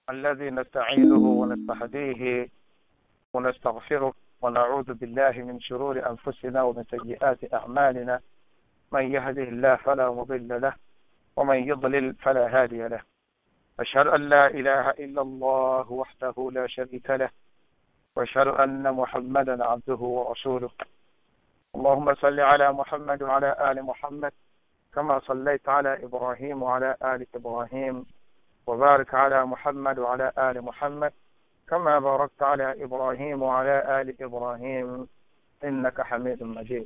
الذي نستعينه ونستهديه ونستغفره ونعوذ بالله من شرور أنفسنا ومن سيئات أعمالنا من يهده الله فلا مضل له ومن يضلل فلا هادي له أشهد أن لا إله إلا الله وحده لا شريك له وأشهد أن محمدا عبده ورسوله اللهم صل على محمد وعلى آل محمد كما صليت على إبراهيم وعلى آل إبراهيم وبارك على محمد وعلى آل محمد كما باركت على إبراهيم وعلى آل إبراهيم إنك حميد مجيد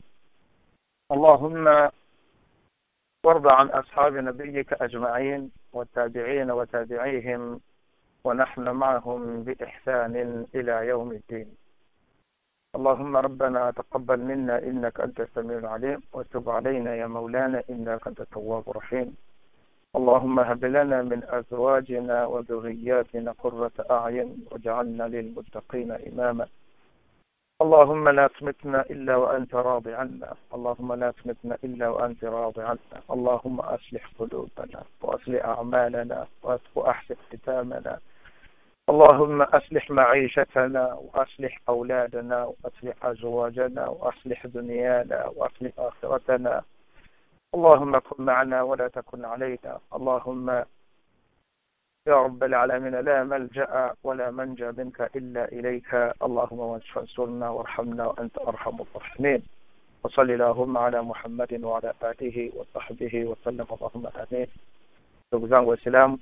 اللهم وارض عن أصحاب نبيك أجمعين والتابعين وتابعيهم ونحن معهم بإحسان إلى يوم الدين اللهم ربنا تقبل منا إنك أنت السميع العليم وتب علينا يا مولانا إنك أنت التواب الرحيم اللهم هب لنا من أزواجنا وذرياتنا قرة أعين واجعلنا للمتقين إماما اللهم لا تمتنا إلا وأنت راض عنا اللهم لا تمتنا إلا وأنت راض عنا اللهم أصلح قلوبنا وأصلح أعمالنا وأحسن ختامنا اللهم أصلح معيشتنا وأصلح أولادنا وأصلح أزواجنا وأصلح دنيانا وأصلح آخرتنا اللهم كن معنا ولا تكن علينا اللهم يا رب العالمين لا ملجأ ولا منجا منك إلا إليك اللهم فانصرنا وارحمنا وأنت أرحم الراحمين وصل اللهم على محمد وعلى آله وصحبه وسلم اللهم آمين ndugu zangu waislamu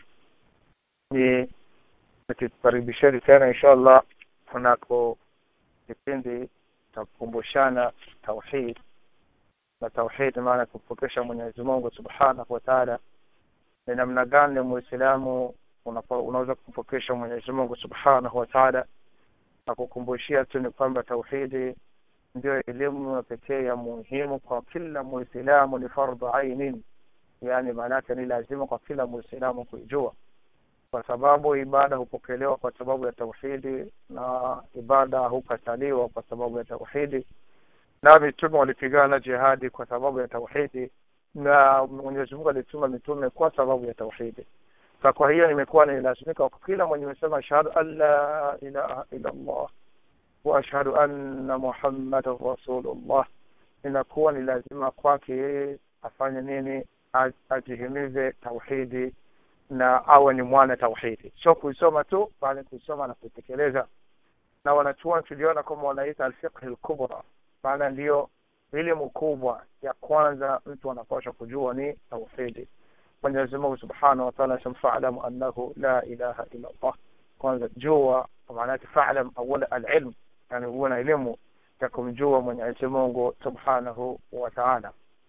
ni nikikaribisheni tena insha allah kunako kipindi cha kukumbushana tauhid na tauhid maana kumpokesha mwenyezi mungu subhanahu wa taala ni namna gani muislamu unaweza kumpokesha mwenyezi mungu subhanahu wa taala na kukumbushia tu ni kwamba tauhidi ndio elimu pekee ya muhimu kwa kila muislamu ni fardhu ainin yaani maanaake ni lazima kwa kila muislamu kuijua kwa sababu ibada hupokelewa kwa sababu ya tauhidi na ibada hukataliwa kwa sababu ya tauhidi na mitume walipigana jihadi kwa sababu ya tauhidi na mwenyezi mungu alituma mitume kwa sababu ya tauhidi sa kwa hiyo imekuwa ni lazimika kwa kila mwenye mesema ashhadu an la ilaha illa allah wa ashhadu anna muhammadan rasulullah inakuwa ni lazima kwake yeye afanye nini ajihimize tauhidi na awe ni mwana tauhidi sio kuisoma tu bali kuisoma na kuitekeleza na wanachuoni tuliona kwamba wanaita alfiqhi lkubra maana ndiyo elimu kubwa ya kwanza mtu anapaswa kujua ni tauhidi mwenyezi mungu subhanahu wataala asema falamu annahu la ilaha illa llah kwanza jua maanake falam awala alilm yani huwe na elimu ya kumjua mwenyezi mungu subhanahu wataala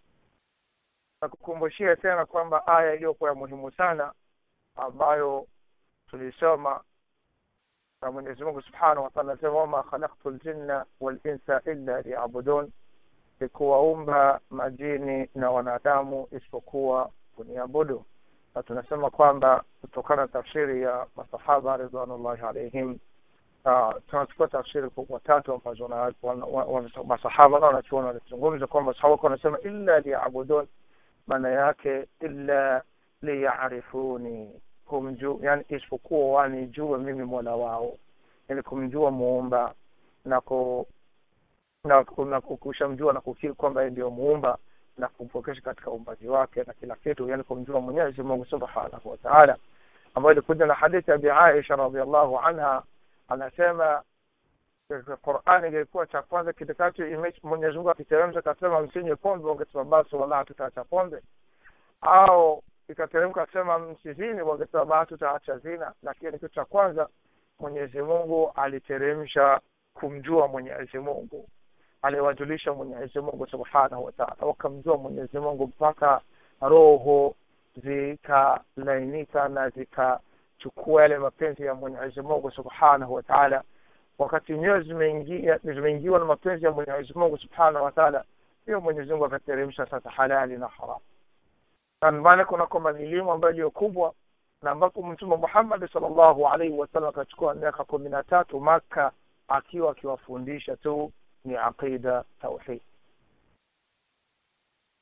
nakukumbushia tena kwamba aya iliyokuwa ya muhimu sana ambayo tulisoma na mwenyezi mungu subhanahu wataala anasema wama khalaktu ljinna walinsa illa liyabudun sikuwaumba majini na wanadamu isipokuwa kuniabudu na tunasema kwamba kutokana na tafsiri ya masahaba ridwanullahi alaihim uh, tunachukua tafsiri kubwa tatu ambazo masahaba na wanachuoni wanazungumza kwamba sahaba wanasema illa liyabudun maana yake illa liyarifuni kumjua yani isipokuwa wanijue mimi mola wao yani kumjua muumba na ku na, na kushamjua na kukiri kwamba yeye ndio muumba na kumpokesha katika uumbaji wake na kila kitu yani kumjua mwenyezi mungu subhanahu wa taala ambayo ilikuja na hadithi ya bi aisha radiallahu anha anasema qurani ilikuwa cha kwanza kitakacho mwenyezi mungu akiteremsha akasema msinywe pombe wangesema basi wala tutaacha pombe au ikateremka akasema msizini wangesema basi tutaacha zina lakini kitu cha kwanza mwenyezi mungu aliteremsha kumjua mwenyezi mungu aliwajulisha mwenyezi mungu subhanahu wataala wakamjua mwenyezi mungu mpaka roho zikalainika na zikachukua yale mapenzi ya mwenyezi mungu subhanahu wataala wakati nyoyo zimeingia zimeingiwa na mapenzi ya mwenyezi mungu subhanahu wataala hiyo mwenyezi mungu akateremsha sasa halali na haramu na maana kuna kwamba ni elimu ambayo iliyo kubwa na ambapo mtume muhammadi salllahu alaihi wasallam akachukua miaka kumi na tatu maka akiwa akiwafundisha tu ni aqida tauhid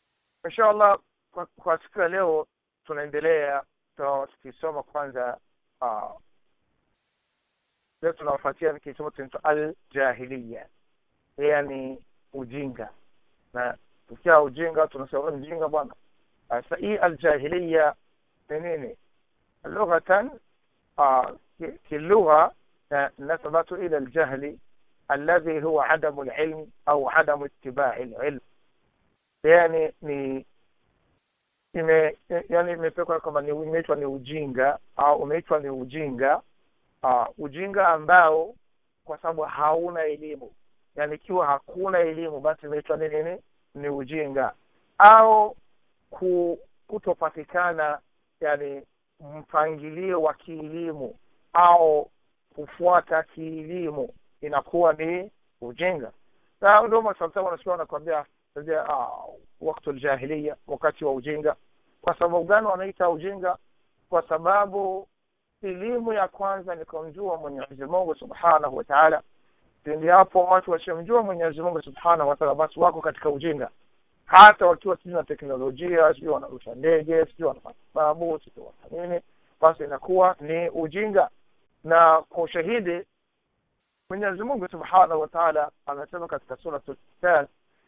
insha allah kwa, kwa siku ya leo tunaendelea tukisoma kwanza uh, leo tunawafuatia kitabu kinaitwa aljahiliya yani ujinga na tukia ujinga tunasema mjinga bwana sasa hii aljahiliya ni nini lughatan uh, kilugha نسبت إلى الجهل الذي هو عدم العلم أو عدم اتباع العلم يعني ni ime yani imepekwa kwamba ni imeitwa ni ujinga au umeitwa ni ujinga uh, ujinga ambao kwa sababu hauna elimu yani ikiwa hakuna elimu basi imeitwa ni nini ni ujinga au ku, kutopatikana yani mpangilio wa kielimu au kufuata kielimu inakuwa ni ujinga na ndio masamtama wanasikia wanakwambia uh, wakati aljahiliya wakati wa ujinga kwa sababu gani wanaita ujinga kwa sababu elimu ya kwanza ni kumjua mwenyezi mungu subhanahu wa taala pindi hapo watu wasiomjua mwenyezi mungu subhanahu wa taala basi wako katika ujinga hata wakiwa sijui na teknolojia sijui wanarusha ndege sijui wanafanya sababu sijui wanafanya nini basi inakuwa ni ujinga na kwa ushahidi mwenyezi mungu subhanahu wa taala anasema katika surat al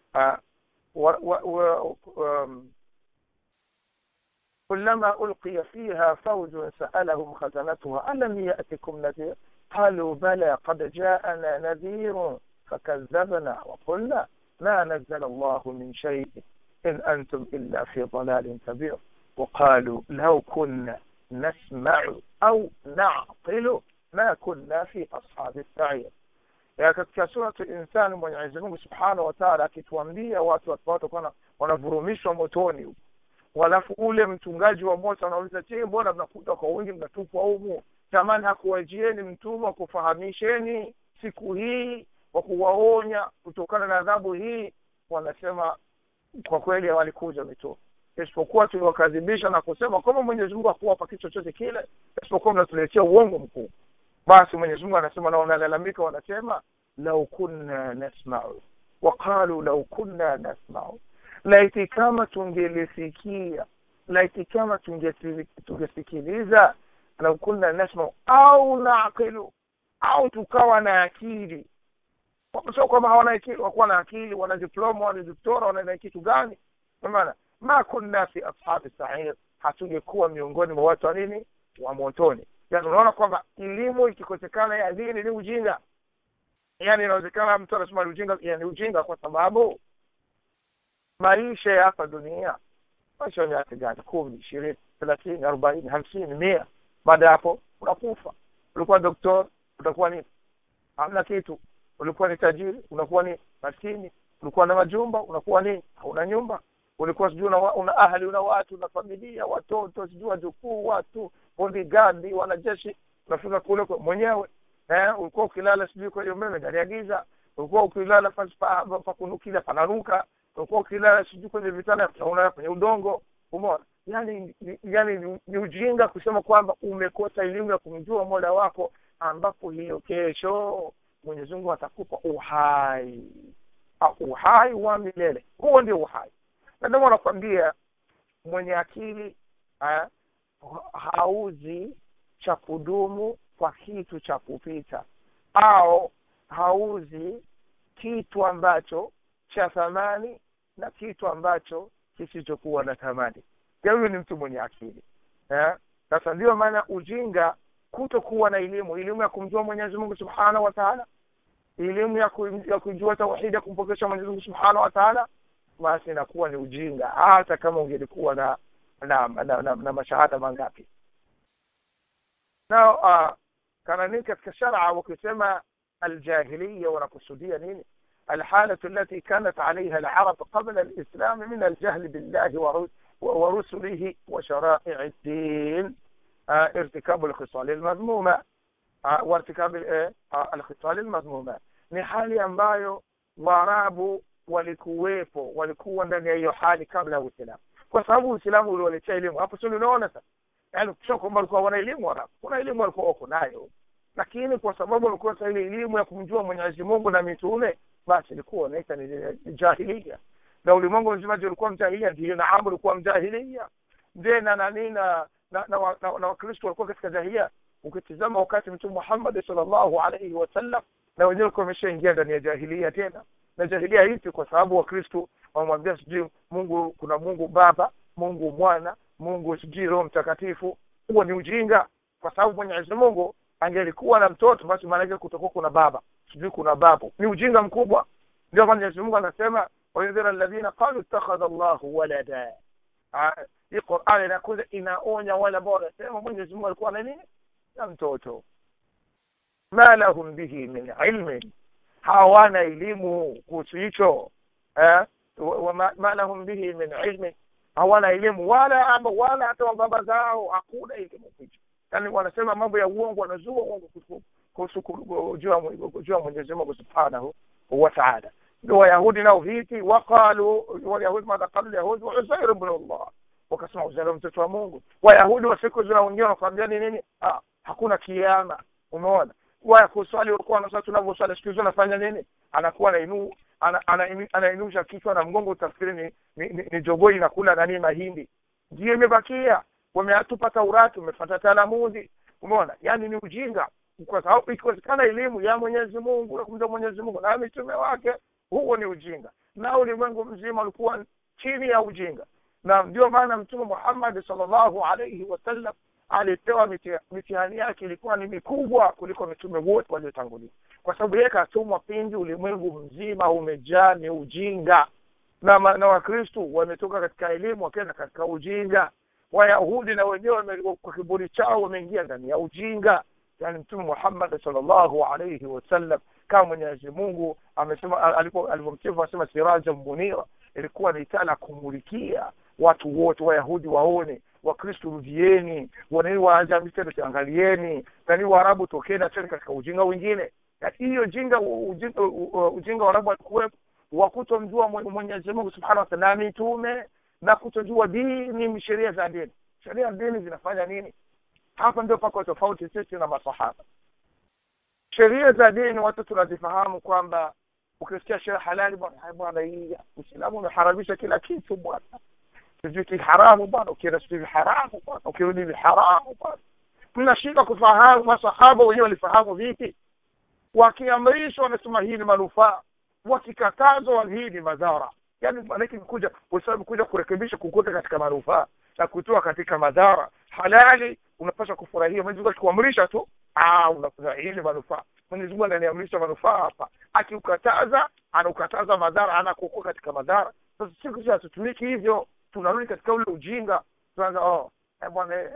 كلما ألقي فيها فوج سألهم خزنتها ألم يأتكم نذير قالوا بلى قد جاءنا نذير فكذبنا وقلنا ما نزل الله من شيء إن أنتم إلا في ضلال كبير وقالوا لو كنا نسمع أو نعقل ما كنا في أصحاب السعير ya katika suratu insani mwenyezi mungu subhanahu wataala akituambia watu watakuwa wanavurumishwa motoni walafu ule mchungaji wa moto anauliza je mbona mnakuja kwa wingi mnatupwa humu tamani hakuwajieni mtume wa kufahamisheni siku hii wa kuwaonya kutokana na adhabu hii wanasema kwa kweli walikuja mitume isipokuwa tuliwakadhibisha na kusema kwamba mwenyezi mungu hakuwapa kitu chochote kile isipokuwa mnatuletea uongo mkuu basi mwenyezi mungu anasema na wanalalamika wanasema lau kunna nasmau waqalu lau kunna nasmau laiti kama tungelisikia laiti kama tungesikiliza lau kunna nasmau au naqilu au tukawa na akili sio kwamba hawana akili wakuwa na akili wana diploma wana doktora wana kitu gani maana ma kunna fi ashabi sa'ir hatungekuwa miongoni mwa watu wa nini wa motoni yani unaona kwamba elimu ikikosekana ya dini ni ujinga yani inawezekana mtu anasema ni ujinga yani ujinga kwa sababu maisha ya hapa dunia maisha ya miaka gani kumi ishirini thelathini arobaini hamsini mia baada ya hapo unakufa ulikuwa doktor utakuwa nini hamna kitu ulikuwa ni tajiri unakuwa ni maskini ulikuwa na majumba unakuwa nini hauna nyumba ulikuwa sijui una, una ahli una watu na familia watoto sijui wajukuu watu bodigadi wanajeshi unafika kule mwenyewe eh, ulikuwa ukilala sijui kwenye umeme ndani ya giza ulikuwa ukilala pakunukia pananuka ulikuwa ukilala sijui kwenye vitanda unaona kwenye udongo umeona yani yani ni, ni ujinga kusema kwamba umekosa elimu ya kumjua mola wako ambapo hiyo kesho mwenyezi mungu atakupa uhai uhai wa milele huo ndio uhai na ndio nakwambia mwenye akili ha, hauzi cha kudumu kwa kitu cha kupita au hauzi kitu ambacho cha thamani na kitu ambacho kisichokuwa na thamani huyu ni mtu mwenye akili sasa ndio maana ujinga kutokuwa na elimu elimu ya kumjua mwenyezi mungu subhanahu wa taala elimu ya, ku, ya kujua tauhidi ya kumpokesha mwenyezi mungu subhanahu wa taala basi inakuwa ni ujinga hata kama ungelikuwa na na, na, na, na, na mashahada mangapi na uh, kana nini katika sharaa wakisema aljahiliya wanakusudia nini الحالة التي كانت عليها العرب قبل الإسلام من الجهل بالله ورسله وشرائع الدين آه ارتكاب الخصال المذمومة آه وارتكاب آه الخصال المذمومة ni hali ambayo waarabu walikuwepo walikuwa ndani ya hiyo hali kabla ya uislamu kwa sababu uislamu uliwaletea elimu hapo sio unaona sasa yaani sio kwamba walikuwa wana elimu warabu kuna elimu walikuwa wako nayo lakini kwa sababu walikuwa ile elimu ya kumjua mwenyezi mungu na mitume basi ilikuwa wanaita ni jahilia na ulimwengu mzima ulikuwa mjahilia ndio na amu ulikuwa mjahilia ndiye na nani na na, na, na, na wakristo walikuwa katika jahilia ukitizama wakati mtume muhammadi salllahu alaihi wasallam na wenyewe kuwa wameshaingia ndani ya jahilia tena na jahilia hipi kwa sababu wakristu wamemwambia sijui mungu kuna mungu baba mungu mwana mungu sijui roho mtakatifu huo ni ujinga kwa sababu mwenyezi mungu angelikuwa na mtoto basi maanake kutakuwa kuna baba sijui kuna babu ni ujinga mkubwa ndio mwenyezi mungu anasema wayundhira alladhina qalu ittakhadha llahu walada hii qurani inakuja inaonya wale ambao wanasema mwenyezi mungu alikuwa na nini na mtoto ma lahum bihi min ilmin hawana elimu kuhusu hicho eh? ma lahum bihi min ilmin hawana elimu wala ama wala hata wababa zao hakuna elimu hicho yani wanasema mambo ya uongo wanazua uongo kuhusu juu ya mwenyezi mungu subhanahu wa taala ndio wayahudi nao vipi waqalu walyahudi madha qalu lyahudi uzair bnu llah wakasema uzair mtoto wa mungu wayahudi wa siku zina wengine wanakwambia ni nini ah, hakuna kiama umeona waya kuswali walikuwa wanaswali tunavyoswali siku hizi anafanya nini anakuwa anainu anainusha ana, ana, ana kichwa na mgongo utafikiri ni, ni, ni, ni jogoo inakula nani mahindi ndio imebakia wameatupa taurati umefata talamudi umeona yani ni ujinga kwa sababu ikiwezekana elimu ya mwenyezi mungu ya kumjua mwenyezi mungu na mitume wake huo ni ujinga na ulimwengu mzima ulikuwa chini ya ujinga na ndio maana mtume muhammadi salllahu alaihi wasallam alipewa mitihani yake ilikuwa ni mikubwa kuliko mitume wote waliotangulia kwa sababu yeye katumwa pindi ulimwengu mzima umejaa ni ujinga na, na wakristu wametoka katika elimu wakenda katika ujinga wayahudi na wenyewe kwa kiburi chao wameingia ndani ya ujinga yani mtume muhammad salllahu alaihi wasallam kama mwenyezi mungu amesema alivyomsifu asema siraja munira ilikuwa ni taa la kumulikia watu wote wayahudi waone wakristu rudieni wanani waajami tena tuangalieni nani waarabu tokeni acheni katika ujinga wengine hiyo jinga ujinga, ujinga waarabu walikuwepo wa kutomjua mwenyezi mungu subhanahu wa taala na mitume na kutojua dini sheria za dini sheria dini zinafanya nini hapa ndio pako tofauti sisi na masahaba sheria za dini watu tunazifahamu kwamba ukisikia sheria halali bwana bwana hii uislamu umeharamisha kila kitu bwana sijui haramu bwana ukienda sijui haramu bwana ukirudi haramu bwana mnashindwa kufahamu masahaba wenyewe walifahamu vipi wakiamrishwa wanasema hii ni manufaa wakikatazwa hii ni madhara yani maanake kuja uislamu kuja kurekebisha kukuta katika manufaa na kutoa katika madhara halali unapaswa kufurahia mwenyezi mungu akikuamrisha tu unafurahia ile manufaa mwenyezi mungu ananiamrisha manufaa hapa akiukataza anaukataza madhara anakukua katika madhara sasa siku hizi hatutumiki hivyo tunarudi katika ule ujinga tunaanza oh bwana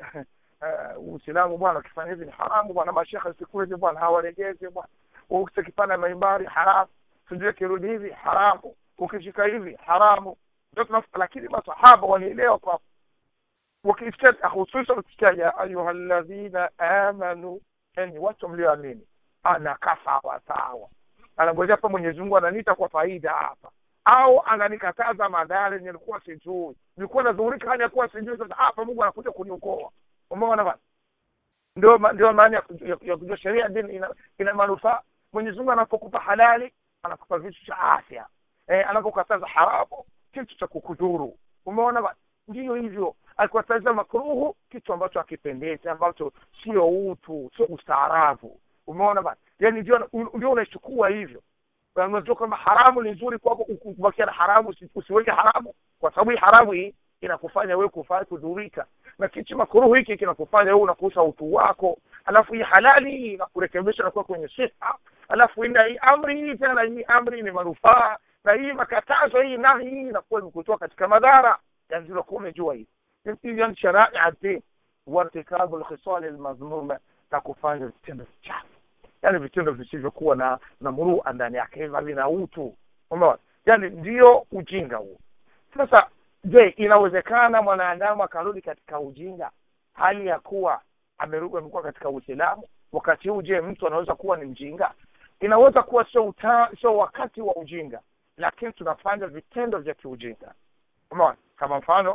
uislamu bwana ukifanya hivi ni haramu bwana mashekhe siku hizi bwana hawaregezi bwana ukikipanda maimbari haramu sijui kirudi hivi haramu ukishika hivi haramu lakini masahaba walielewa kwa wakisikia hususan ukisikia ya ayuha alladhina amanu yani watu mlioamini anakaa sawa sawa anangojea hapa mwenyezi mungu ananiita kwa faida hapa au ananikataza madhara nilikuwa sijui nilikuwa nadhurika hali ya kuwa sijui sasa hapa mungu anakuja kuniokoa umeona bana ndio ndio maana ya kujua sheria dini ina, ina manufaa mwenyezi mungu anapokupa halali anakupa vitu cha afya eh, anapokataza haramu kitu cha kukudhuru umeona bana ndiyo hivyo akikataza makruhu kitu ambacho akipendezi ambacho sio utu sio ustaarabu umeona bana yani ndio ndio unaichukua hivyo unajua kwamba haramu ni nzuri kwako kubakia na haramu usiweke haramu kwa sababu hii haramu hii inakufanya wewe kufanya kudhurika na kitu makruhu hiki kinakufanya wewe unakusa utu wako alafu hii halali hii inakurekebisha na kuwa kwenye siha alafu ina hii amri hii tena hii amri ni manufaa na hii makatazo hii nahi hii inakuwa imekutoa katika madhara yani unakuwa umejua hii hiyo sharai din wartikabu lkhisali lmadhmuma na kufanya vitendo vichafu yani vitendo visivyokuwa na na murua ndani yake vina utu umeona yani ndio ujinga huo sasa je inawezekana mwanadamu akarudi katika ujinga hali ya kuwa amerudi amekuwa katika uislamu wakati huu je mtu anaweza kuwa ni mjinga inaweza kuwa sio uta sio wakati wa ujinga lakini tunafanya vitendo vya kiujinga umeona kama mfano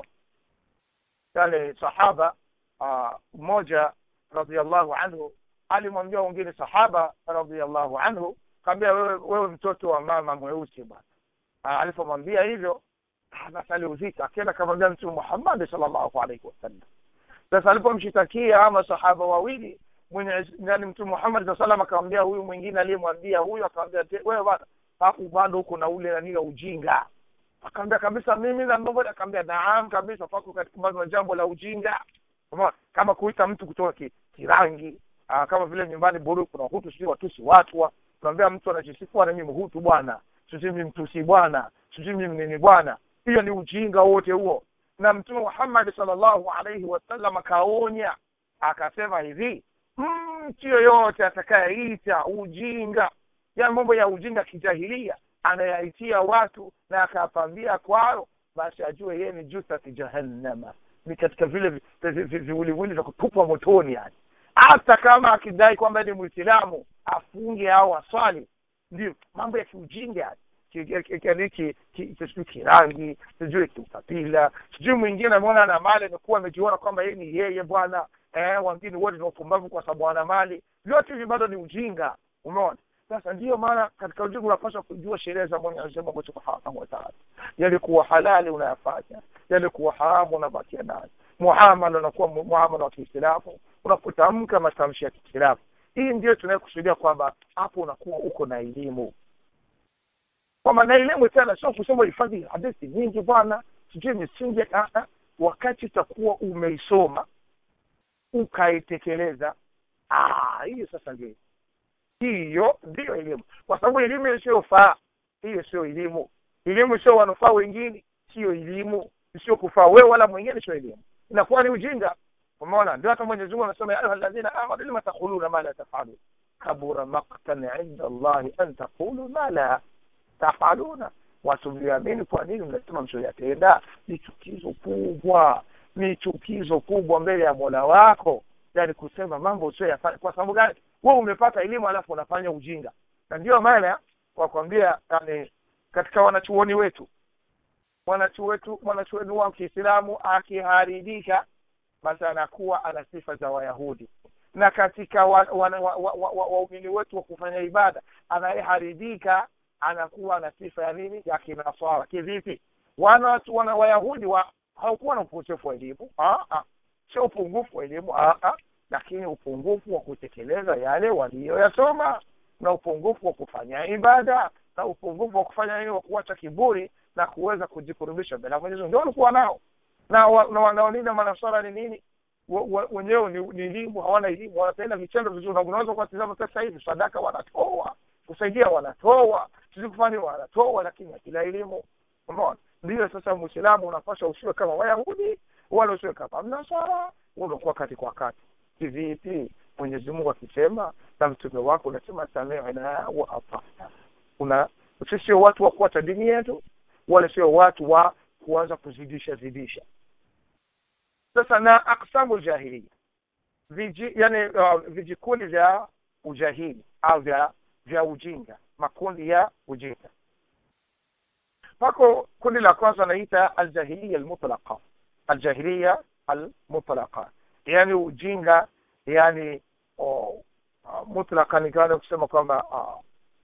yale sahaba mmoja radiallahu anhu alimwambia wengine sahaba radiallahu anhu kaambia wewe, wewe mtoto wa mama mweusi bwana alipomwambia hivyo basi aliuzika akienda kamwambia mtume muhammadi salllahu alaihi wasallam sasa alipomshitakia ama sahaba wawili mwenye yani mtume Muhammad saa salam akamwambia huyu mwingine aliyemwambia huyu akamwambia wewe bana hapo bado uko na ule nani ujinga akaambia kabisa mimi na nobody akaambia naam kabisa pako katika bado na jambo la ujinga kama kama kuita mtu kutoka ki, kirangi aa, kama vile nyumbani buru kuna hutu sijui watusi watu wa tunaambia mtu anajisifu bwana mimi hutu bwana sijui mimi mtusi bwana sijui mimi nini bwana hiyo ni ujinga wote huo na mtume Muhammad sallallahu alaihi wasallam akaonya akasema hivi mtu yoyote atakayeita ujinga ya mambo ya ujinga kijahilia anayaitia watu na akapambia kwayo basi ajue yeye ni jusati jahannama ni katika vile viwiliwili vya kutupwa motoni yani hata kama akidai kwamba ni mwislamu afunge au aswali ndio mambo ya kiujinga yani sijui kirangi sijui kiukabila sijui mwingine ameona na mali amekuwa amejiona kwamba yeye ni yeye bwana eh, wengine wote ni wapumbavu kwa sababu wana mali vyote hivi bado ni ujinga umeona sasa ndiyo maana katika ujinga unapaswa kujua sheria za mwenyezi mungu subhanahu wataala yalikuwa halali unayafanya yalikuwa haramu unabakia nayo muamala unakuwa muamala wa kiislamu unapotamka matamshi ya kiislamu hii ndio tunayokusudia kwamba hapo unakuwa uko na elimu kwamba na elimu tena sio kusema uhifadhi hadithi nyingi bwana sijui misingi wakati utakuwa umeisoma ukaitekeleza hiyo sasa ndio hiyo ndiyo elimu kwa sababu elimu isiyofaa hiyo sio elimu elimu sio wanufaa wengine sio elimu sio kufaa wewe wala mwingine sio elimu inakuwa ni ujinga umeona ndio hata mwenyezi mungu anasema ya ayuha alladhina amanu lima taquluna ma la tafalun kabura maktan inda allahi an taqulu ma la tafaluna watu mliamini kwa nini mnasema msioyatenda ni chukizo kubwa ni chukizo kubwa mbele ya mola wako yani kusema mambo usioyafanya kwa sababu gani wewe umepata elimu alafu unafanya ujinga na ndio maana wakwambia yani katika wanachuoni wetu mwanachuo wetu mwanachuoni wa kiislamu akiharibika basi anakuwa ana sifa za wayahudi na katika waumini wa, wa, wa, wa, wa wetu wa kufanya ibada anayeharibika anakuwa na sifa ya nini ya kinaswara kivipi wana, wana wayahudi wa hawakuwa na ukosefu wa elimu sio upungufu wa elimu lakini upungufu wa kutekeleza yale waliyoyasoma na upungufu wa kufanya ibada na upungufu wa kufanya nini wa kuacha kiburi na kuweza kujikurubisha mbele ya Mwenyezi Mungu ndio walikuwa nao na wanaolinda manasara ni nini wenyewe ni, ni elimu hawana elimu wanapenda vitendo vizuri unaweza kuwatizama sasa hivi sadaka wanatoa kusaidia wanatoa sisi kufanya wanatoa lakini hakila elimu umeona ndio sasa muislamu unapaswa usiwe kama wayahudi wala usiwe kama mnasara unakuwa kati kwa kati kivipi mwenyezi mungu akisema na mtume wako unasema samina wa atana una sisi sio watu wa kuacha dini yetu wala sio watu wa kuanza kuzidisha zidisha sasa na aksamu jahiliya viji yani uh, vijikundi vya ujahili au vya vya ujinga makundi ya ujinga pako kundi la kwanza anaita aljahiliya almutlaqa aljahiliya almutlaqa yani ujinga yani oh, uh, mutlaka nikaana kusema kwamba uh,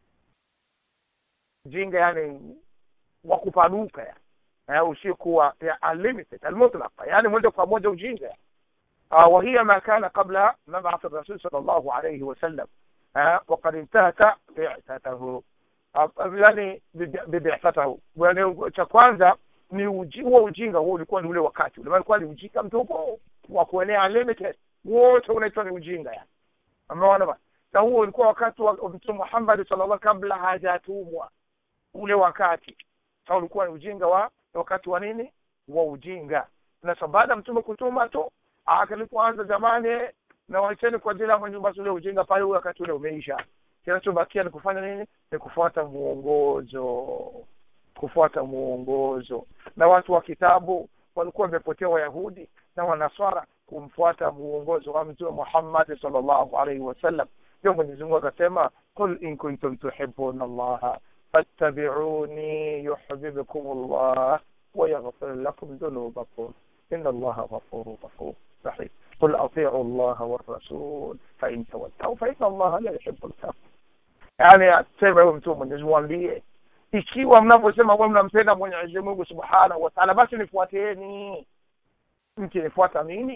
ujinga yani wa kupanuka yani eh, usiokuwa ya unlimited almutlaqa yani moja kwa moja ujinga uh, وهي ما كان قبل مبعث الرسول صلى الله عليه وسلم uh, وقد انتهت بعثته yani bibithatahu yani cha kwanza ni uji, huo ujinga huo ulikuwa ni ule wakati ule ulikuwa ni ujinga mtupu wa kuenea unlimited wote unaitwa ni ujinga yani umeona ba na huo ulikuwa wakati wa mtume Muhammad sallallahu kabla hajatumwa ule wakati sasa ulikuwa ni ujinga wa wakati wa nini wa ujinga na sababu baada mtume kutuma tu akalipoanza zamani na waacheni kwa ajili ya Mwenyezi Mungu ule ujinga pale wakati ule umeisha kinachobakia ni kufanya nini ni kufuata muongozo kufuata muongozo na watu wa kitabu walikuwa wamepotea wayahudi na wanaswara kumfuata muongozo wa mtume Muhammad sallallahu alaihi wasallam ndio Mwenyezi Mungu akasema qul in kuntum tuhibbuna Allah fattabi'uni yuhibbukum Allah wa yaghfir lakum dhunubakum inna Allah ghafurur rahim rahim قل أطيعوا الله والرسول فإن تولوا فإن الله لا يحب الكافرين yani sema huyo mtume Mwenyezi Mungu ambie ikiwa mnavyosema wewe mnampenda Mwenyezi Mungu Subhanahu wa Ta'ala basi nifuateni mkinifuata mimi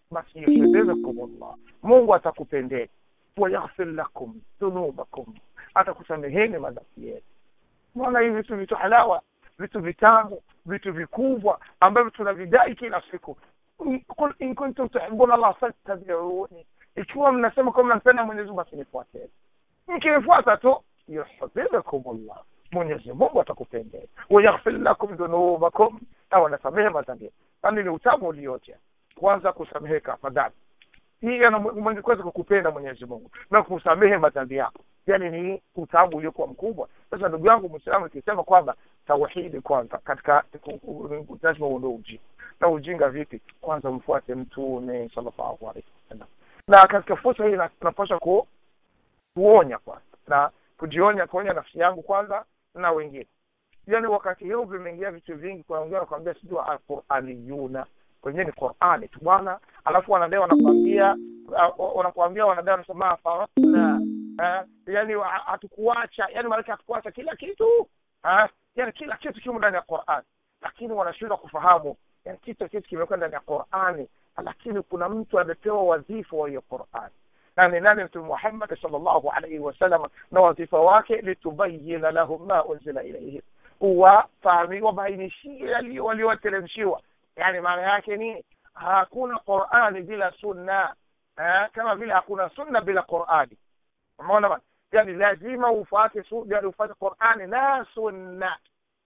basi yuhibbukumullah mungu atakupendeni wayaghfir lakum dhunubakum atakusameheni madhambi yenu mbona hivi vitu vitu halawa vitu vitamu vitu vikubwa ambavyo tunavidai kila siku qul in kuntum tuhibuna allah fattabiuni ikiwa mnasema kuwa mnampenda mwenyezi mungu basi nifuateni mkinifuata tu yuhibbukumullah mwenyezi mungu atakupendeni wayaghfir lakum dhunubakum na wanasamehe madhambi yani ni utamu ulioje kwanza kusameheka madhambi hii mwenye kuweza kukupenda mwenyezi mungu na kusamehe madhambi yako yani ni utamu uliokuwa mkubwa sasa ndugu yangu mwislamu ikisema kwamba tauhidi kwanza katika lazima uondoe ujinga na ujinga vipi kwanza mfuate mtume sallallahu alaihi wasallam na katika fursa hii tunapaswa ku, kuonya kwanza na kujionya kuonya nafsi yangu kwanza na wengine yani wakati huu vimeingia vitu vingi kuna wengine wanakwambia sijui alquraniyuna wenyewe ni qurani tu bwana alafu wanadai wanakwambia wanakwambia wanadai wanasema farasna yani hatukuacha yani maanake hatukuacha kila kitu ha? yani kila kitu kimo ndani ya quran lakini wanashindwa kufahamu yani kitu kitu kimekuwa ndani ya qurani lakini kuna mtu amepewa wadhifa wa hiyo qurani na ni nani mtume muhammad salllahu alaihi wasallam na wadhifa wake litubayina lahum ma unzila ilaihim uwafahami wabainishie yaliyo walioteremshiwa yani maana yake ni hakuna qurani bila sunna eh, kama vile hakuna sunna bila qurani umeona bana yani lazima ufuate yani ufuate qurani na sunna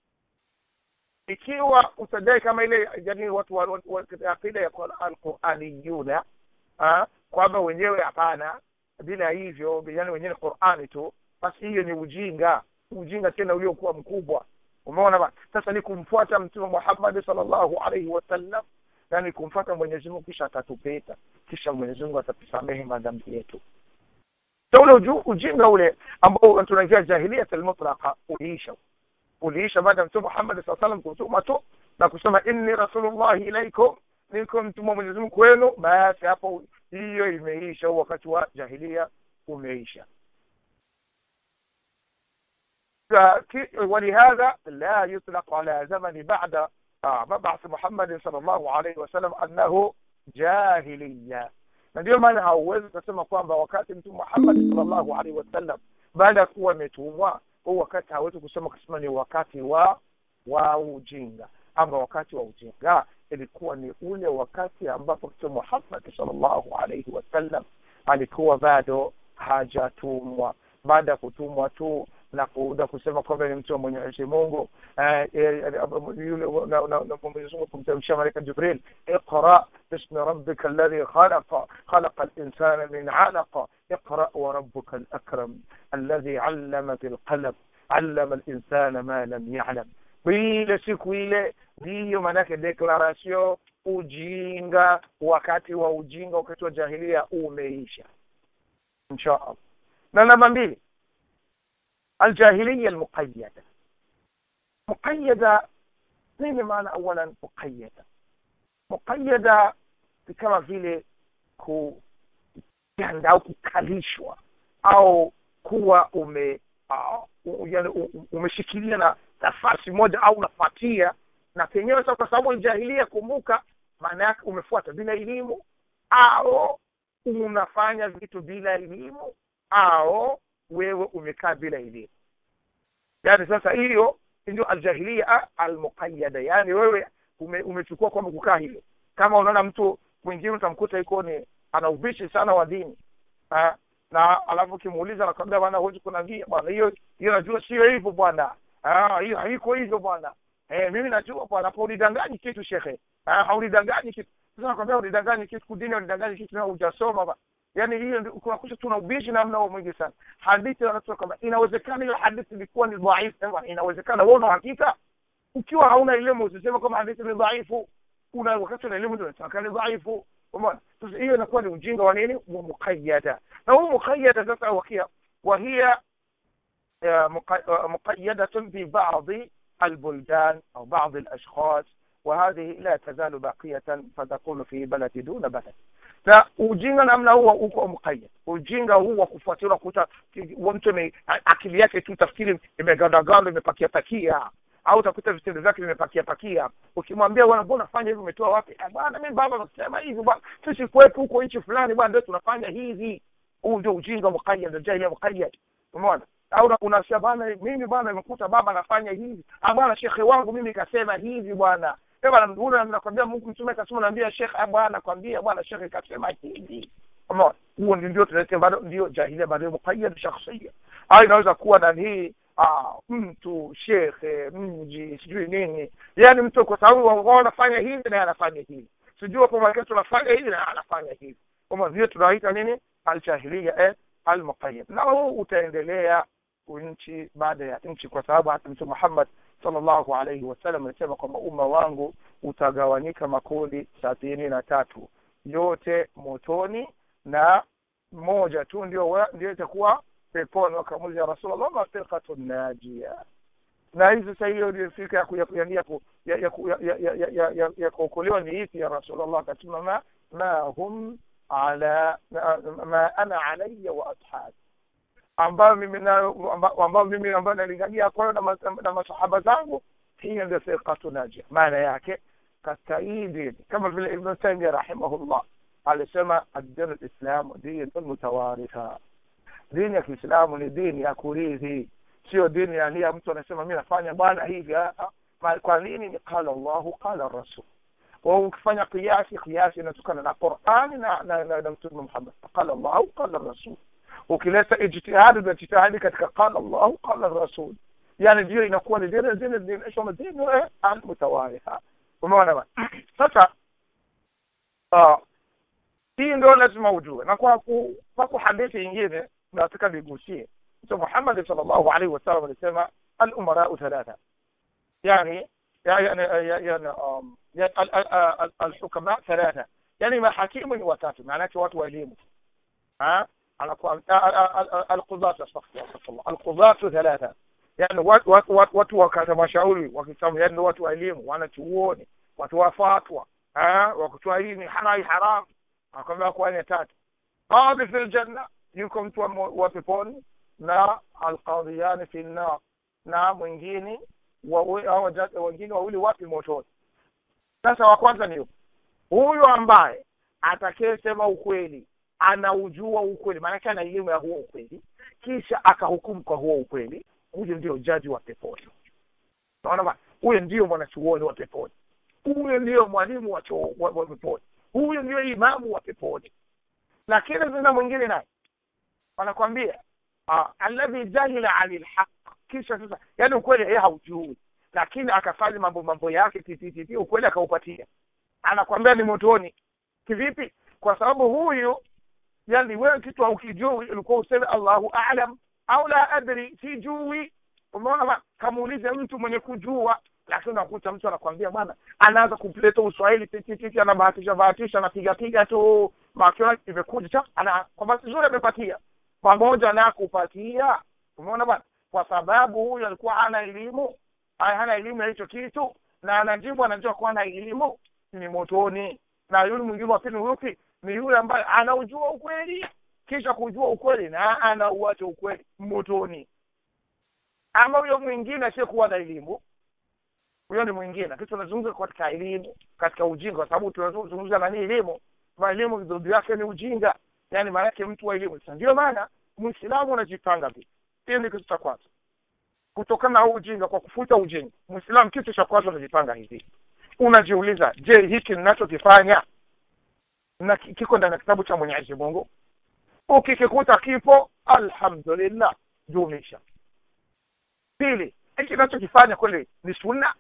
ikiwa utadai kama ile yani watu wa akida ya alquraniyuna kwamba wenyewe hapana bila hivyo yani wenyewe qurani tu basi hiyo ni ujinga ujinga tena uliokuwa mkubwa umeona bana sasa ni kumfuata mtume muhammadi salllahu alaihi wasallam yani kumfuata mwenyezi mungu kisha atatupeta kisha mwenyezi mungu atatusamehe madhambi yetu so ule ujinga ule ambao tunaingia jahiliyat almutlaqa uliisha uliisha baada ya mtume muhammadi saa salam kutuma tu na kusema inni rasulullahi ilaikum niko mtume mwenyezi mungu kwenu basi hapo hiyo imeisha wakati wa jahilia umeisha ولهذا لا يطلق على زمن بعد مبعث محمد صلى الله عليه وسلم أنه جاهلية na ndio maana hauwezi ukasema kwamba wakati mtume muhammad salllahu alaihi wasallam baada ya kuwa ametumwa huu wakati hawezi kusema kusema ni wakati wa wa ujinga ama wakati wa ujinga ilikuwa ni ule wakati ambapo mtume muhammad salllahu alaihi wasallam alikuwa bado hajatumwa baada ya kutumwa tu na kuda kusema kwamba ni mtu wa mwenyezi mungu yule mwenyezi mungu kumteremshia malaika jibril iqra bismi rabbika alladhi khalaqa khalaqa linsana min alaqa اقرأ وربك الأكرم الذي علم بالقلم علم الإنسان ما لم يعلم ile siku ile ndiyo maanake deklarasio ujinga wakati wa ujinga wakati wa jahilia umeisha insha allah na namba mbili الجاهلية المقيدة مقيدة nini maana awalan muqayada muqayada ni kama vile kuganda au kukalishwa au kuwa ume uh, yani umeshikilia na nafasi moja au unafuatia na penyewe sasa kwa sababu jahilia kumbuka maana yake umefuata bila elimu au unafanya vitu bila elimu au wewe umekaa bila elimu yani sasa hiyo ndio aljahilia almuqayada yani wewe ume, umechukua kwamba kukaa hivyo kama unaona mtu mwingine utamkuta iko ni ana ubishi sana wa dini ha? na alafu ukimuuliza nakwambia bwana huwezi kunambia bwana hiyo hiyo najua sio hivyo bwana hiyo haiko hivyo bwana eh, mimi najua bwana hapo ulidanganyi kitu shekhe haulidanganyi kitu sasa nakwambia ulidanganyi kitu kudini ulidanganyi kitu na hujasoma bwana yani hiyo kunakuta tuna ubishi namna huo mwingi sana hadithi wanasema kwamba inawezekana hiyo hadithi ilikuwa ni dhaifu inawezekana wewe una hakika ukiwa hauna elimu usiseme kwamba hadithi ni dhaifu una wakati una elimu ndio unataka ni dhaifu umeona sasa hiyo inakuwa ni ujinga wa nini wa muqayyada na huu muqayyada sasa wakia وهي مقيدة في بعض البلدان أو بعض الأشخاص وهذه لا تزال باقية فتكون في بلد دون بلد na ujinga namna huo uko mkayad ujinga huu wa kufuatilia kuta mtu akili yake tu tafikiri imegandaganda imepakia pakia au utakuta vitendo vyake vimepakia pakia ukimwambia bwana mbona fanya hivi umetoa wapi "Ah, bwana mimi baba nasema hivi bwana sisi kwetu huko nchi fulani bwana ndio tunafanya hivi huu ndio ujinga muqayyad ndio jahiliya muqayyad umeona au una- unasema bwana mimi bwana nimekuta baba anafanya hivi ah bwana shekhe wangu mimi kasema hivi bwana Eh, bwana una nakwambia Mungu mtume kasema naambia shekhe ah bwana nakwambia bwana shekhe kasema hivi umeona huo ndio ndio tunasema bado ndio jahiliya bado muqayyad shakhsiyya au inaweza kuwa na hii ah, mtu shekhe mji sijui nini yaani mtu kwa sababu wao wanafanya hivi naye anafanya hivi sijui hapo mwaka tunafanya hivi na anafanya hivi kama vile tunaita nini aljahilia eh almuqayyad na huu utaendelea nchi baada ya nchi kwa sababu hata mtume Muhammad sallallahu alaihi wasallam alisema kwamba umma wangu utagawanyika makundi sabini na tatu yote motoni na moja tu ndio wa- ndio itakuwa peponi wakamuuliza rasulullah ma firqatu najia na hii sasa hiyo ndio fika ya ku- ya ku- ya ya ku- ya ya ku- ya ya ya ya ya ya ya kuokolewa ni ipi ya rasulullah akasema ma ma hum ala ma, ma ana alayya wa ashabi ambayo mimi nayo amba- ambayo mimi ambayo nalingania kwayo na, mas- na masahaba zangu hiyo ndio firqatu najia maana yake katika hii dini kama vile ibn taymiyah rahimahullah alisema ad-din al-islam din mutawaritha dini ya Kiislamu ni dini ya kurithi sio dini ya nia mtu anasema mimi nafanya bwana hivi ah, ah. Ma- kwa nini ni qala Allahu qala rasul wa ukifanya kiasi kiasi inatokana na Qur'ani na na, na, na Mtume Muhammad qala Allahu qala rasul ukileta ijtihadi na ijtihadi katika qala Allahu qala rasul yani ndio inakuwa ni dini dini dini isho dini eh, al-mutawaritha umeona bwana sasa ah hii ndio lazima ujue na kwa ku, kwa ku hadithi nyingine nataka nigusie mtume Muhammad sallallahu alaihi wasallam alisema al-umara thalatha yani يعني يعني um, يعني ال- ال- ال- الحكماء ثلاثة يعني mahakimu ni watatu maanake watu wa elimu ها anakuwa القضاة استغفر الله القضاة ثلاثة yani watu watu watu watu wakata mashauri wakisema yani watu wa elimu wanachuoni watu wa fatwa ah wakitoa hii ni halali haram akamwambia kwa ni tatu qadi fil janna yuko mtu wa mo- wa peponi na alqadiyani fil nar na mwingine wawe- hao waja- wengine wawili wapi motoni sasa wa kwanza ni yupi? huyu ambaye atakayesema ukweli anaujua ukweli maanake ana elimu ya huo ukweli kisha akahukumu kwa huo ukweli huyo ndio jaji wa peponi naona bwana huyo ndio mwanachuoni wa peponi huyo ndio mwalimu wa, chuo- wa, wa peponi huyo ndio imamu wa peponi lakini zina mwingine naye wanakwambia ah, alladhi jahila ani lhaq kisha sasa yani ukweli yeye haujui lakini akafanya mambo mambo yake titititi ukweli akaupatia anakwambia ni motoni kivipi kwa sababu huyu yani wewe kitu haukijui ulikuwa useme allahu alam au la adri sijui umeona bwana kamuulize mtu mwenye kujua lakini unakuta mtu anakwambia bwana anaanza kuleta uswahili titititi anabahatisha bahatisha anapiga piga tu makiona imekuja cha ana kwa bahati nzuri amepatia pamoja na kupatia umeona bwana kwa sababu huyu alikuwa hana elimu ay- hana elimu ya hicho kitu na anajibu anajua kuwa na elimu ni motoni na yule mwingine wa pili ni yupi ni yule ambaye anaujua ukweli kisha kujua ukweli na anauacha ukweli motoni ama huyo mwingine asiyekuwa na elimu huyo ni mwingine lakini tunazungumza katika elimu katika ujinga kwa sababu tunazungumza nani elimu ma elimu vidhudi yake ni ujinga yani maanake mtu wa elimu sasa ndio maana muislamu unajipanga vipi hiyo ni kitu cha kwanza kutokana na huu ujinga kwa kufuta ujinga muislamu kitu cha kwanza unajipanga hivi unajiuliza je hiki ninachokifanya na ki- kiko ndani ya kitabu cha mwenyezi mungu ukikikuta kipo alhamdulillah dumisha pili hiki ninachokifanya kweli ni sunna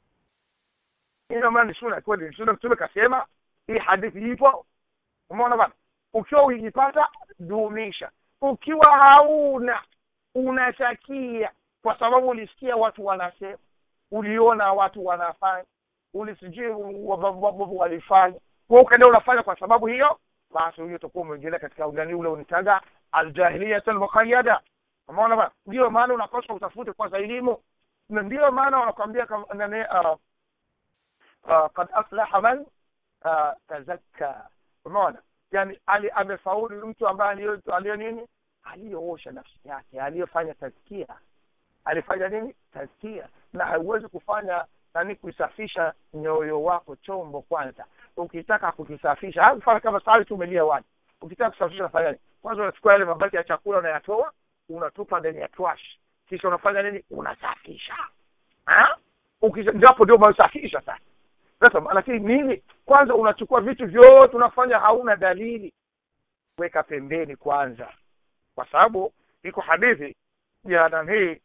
ina maana ni sunna kweli ni sunna mtume kasema hii hadithi ipo umeona bana ukiwa uijipata dumisha ukiwa hauna unatakia kwa sababu ulisikia watu wanasema uliona watu wanafanya ulisijui walifanya kwa ukaenda unafanya kwa sababu hiyo basi huyo utakuwa umeingilia katika undani ule unitaga aljahiliyat almuqayyada umeona bana ndio maana unapaswa utafute kwanza elimu na ndio maana wanakwambia kama nani uh, uh, qad aflaha man uh, tazakka umeona yani ali amefaulu mtu ambaye aliyo aliyo nini aliyoosha nafsi yake aliyofanya tazkia alifanya nini tazkia na hauwezi kufanya nani kuisafisha nyoyo wako chombo kwanza ukitaka kukisafisha hakufanya kama sahari tu umelia wani ukitaka kusafisha unafanya nini kwanza unachukua yale mabaki ya chakula unayatoa unatupa ndani ya trash kisha unafanya nini unasafisha Ha? Ukisha- ndio hapo ndio umesafisha sasa sasa lakini nini kwanza unachukua vitu vyote unafanya hauna dalili weka pembeni kwanza kwa sababu iko hadithi ya nani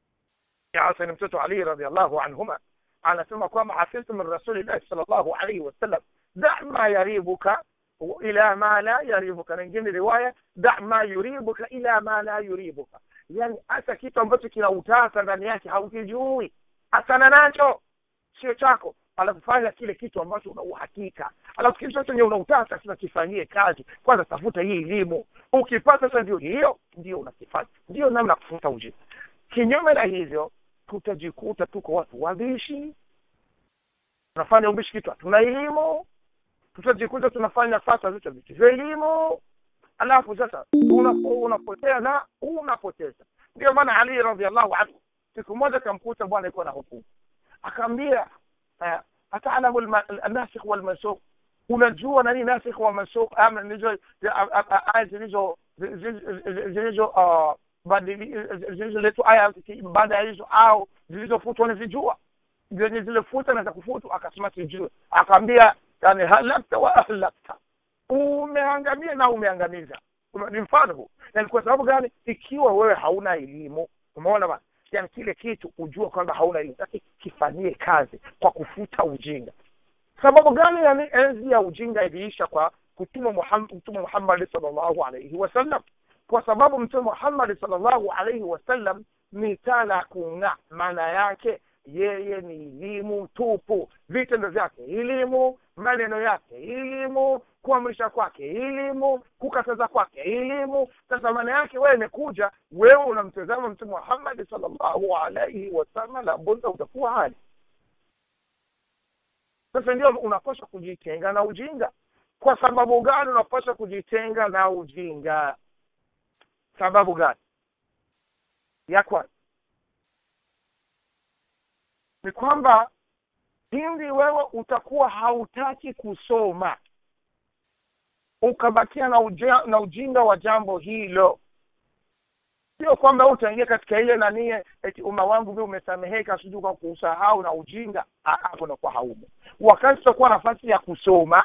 ya Hasan mtoto Ali radhiallahu anhuma anasema kwamba hafidhtu min rasulillahi sallallahu alayhi wasallam da ma yaribuka ila ma la yaribuka na ingine riwaya da ma yuribuka ila ma la yuribuka yani hata kitu ambacho kina utasa ndani yake haukijui achana nacho sio chako alafu fanya kile kitu ambacho una uhakika alafu kitu chenye una utasa sasa kifanyie kazi kwanza tafuta hii elimu ukipata sasa ndio hiyo ndio unakifanya ndio namna ya kufuta ujinga kinyume na hivyo tutajikuta tuko watu wabishi tunafanya ubishi kitu hatuna elimu tutajikuta tunafanya fasa vitu vitu vya elimu alafu sasa unapo- unapotea na unapoteza ndio maana ali radiallahu anhu siku moja kamkuta bwana iko na hukumu akaambia eh, atalamu alma- alnasikh walmansukh unajua nani nasikh wa mansukh ama nizo aya zilizo zilizo- zilizo ah, badili- zilizoletwa aya baada ya hizo au zilizofutwa unazijua zenye zilifuta na za kufutu akasema sijui akaambia yani halakta wa ahlakta umeangamia na umeangamiza Ume- ni mfano huu yani kwa sababu gani ikiwa wewe hauna elimu umeona bana yani kile kitu ujue kwamba hauna elimu lakini kifanyie kazi kwa kufuta ujinga sababu gani yani enzi ya ujinga iliisha kwa kutuma Muhammad mtume Muhammad sallallahu alaihi wasallam kwa sababu mtume Muhammad sallallahu alaihi wasallam ni taa la kung'aa maana yake yeye ni elimu tupu vitendo vyake elimu maneno yake elimu kuamrisha kwake elimu kukataza kwake elimu sasa maana yake wewe imekuja wewe unamtazama mtume Muhammad sallallahu alaihi wasallam labda utakuwa hali sasa ndio unapaswa kujitenga na ujinga kwa sababu gani unapaswa kujitenga na ujinga sababu gani ya kwanza ni kwamba pindi wewe utakuwa hautaki kusoma ukabakia na, uja, na ujinga wa jambo hilo sio kwamba utaingia katika ile nanie eti umma wangu vile umesameheka sijui kwa kusahau na ujinga Ah, hapo nakuwa haumo wakati utakuwa nafasi ya kusoma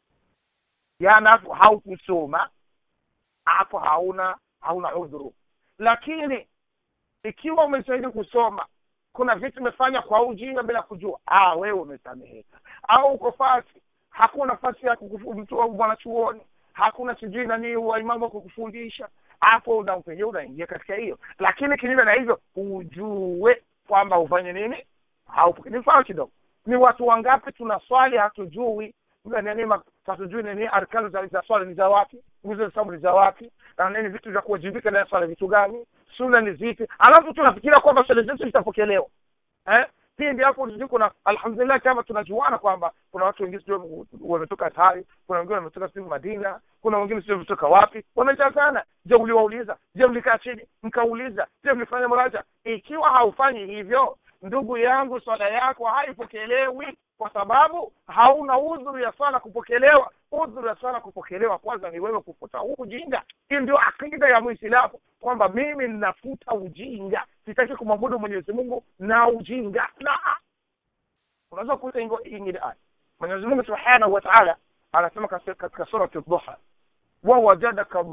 yana hapo haukusoma hapo hauna hauna udhuru lakini ikiwa umestahili kusoma kuna vitu umefanya kwa ujinga bila kujua ah wewe umesameheka au uko fasi hakuna nafasi ya kukufu- mtu wa mwanachuoni hakuna sijui nani waimamu wa kukufundisha hapo unapenye unaingia katika hiyo lakini kinyume na hivyo ujue kwamba ufanye nini Haupo- ni mfano kidogo ni watu wangapi tunaswali hatujui nini ma- hatujui nini arkanu za, za swala ni za wapi nguzo za sababu ni za wapi na nini vitu vya kuwajibika na swala vitu gani suna ni zipi alafu tunafikiria kwamba swala zetu zitapokelewa eh pindi hapo sijui kuna alhamdulillah kama tunajuana kwamba kuna watu wengine sijui wametoka Tari, kuna wengine wametoka sijui Madina, kuna wengine sijui wametoka wapi, wamejazana. Je, uliwauliza? Je, mlikaa chini mkauliza? Je, mlifanya mraja? Ikiwa haufanyi hivyo, ndugu yangu, swala yako haipokelewi kwa sababu hauna udhuru ya swala kupokelewa. Udhuru ya swala kupokelewa kwanza ni wewe kufuta huu ujinga. Hii ndio akida ya Muislamu kwamba mimi ninafuta ujinga, sitaki kumwabudu Mwenyezi Mungu na ujinga. Na unaweza kuita ingo- ingine aya. Mwenyezi Mungu Subhanahu wa Ta'ala anasema katika katika surati Dhuha, wa wajadaka